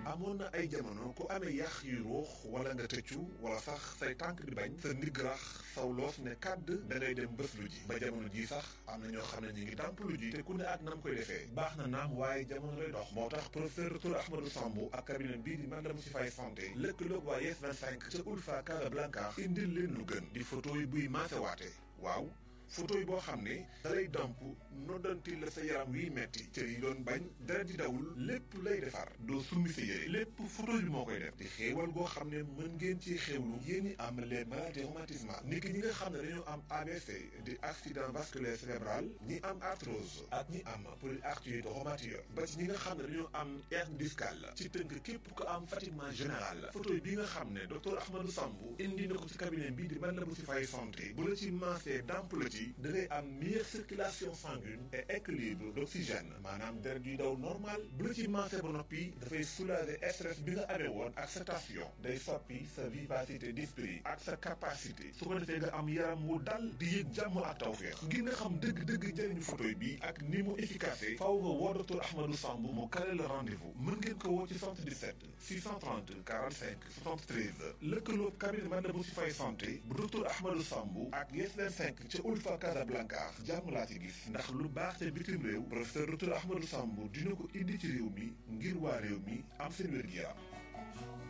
amoon na ay jamono ku amee yax yu ruux wala nga tëccu wala sax say tànk di bañ sa ndigg rax saw loos ne kàdd da ngay dem bés lu ji ba jamono ji sax am na ñoo xam ne ñu ngi dàmp lu ji te ku ne ak nam koy defee baax na naam waaye jamono lay dox moo tax professeur Dr Ahmadou Sambou ak cabinet bii di Madame si fay santé lëkkaloog waa Yes 25 ca Ulfa Casablanca indil leen lu gën di photo yi buy maasewaate waaw photo yi boo xam ne dalay damp noddanti la sa yaram wiy metti cër yi doon bañ dara di dawul lépp lay defar doo summi sa yére lépp photo bi moo koy def di xéewal goo xam ne mën ngeen ci xéewlu yéen ñi am les maladies rhumatismales ni ki ñi nga xam ne dañoo am ABC di accident vasculaire cérébral ñi am arthrose ak ñi am polyarthrite rhumatoïde ba ci ñi nga xam ne dañoo am hernie discale ci tënk képp ko am fatiguement général photo bi nga xam ne docteur Ahmadou Sambou indi na ko ci cabinet bii di Madame si fay santé bu la ci maasee damp la ci da ngay am meilleure circulation sanguine et équilibre d'oxygène maanaam deret yuy daw normal bu la ci maasee ba noppi dafay soulager stress bi nga amee woon ak sa tension day soppi sa vivacité d'esprit ak sa capacité su ko defee nga am yaram wu dal di yëg jàmm ak tawfeex ngir nga xam dëgg-dëgg njëriñu photo bi ak ni mu efficace faaw nga woo docteur Ahmadou Sambou mu kale le rendez-vous mën ngeen ko woo ci 77 630 45 73 lëkkaloo cabinet Madame si fay santé bu docteur Ahmadou Sambou ak Yes 25 ca Ulfa Casablanca jàmm laa ci gis ndax lu baax te bitim réew professeur docteur Ahmadou Sambou dina ko indi ci réew mi ngir waa réew mi am seen wér-gi-yaram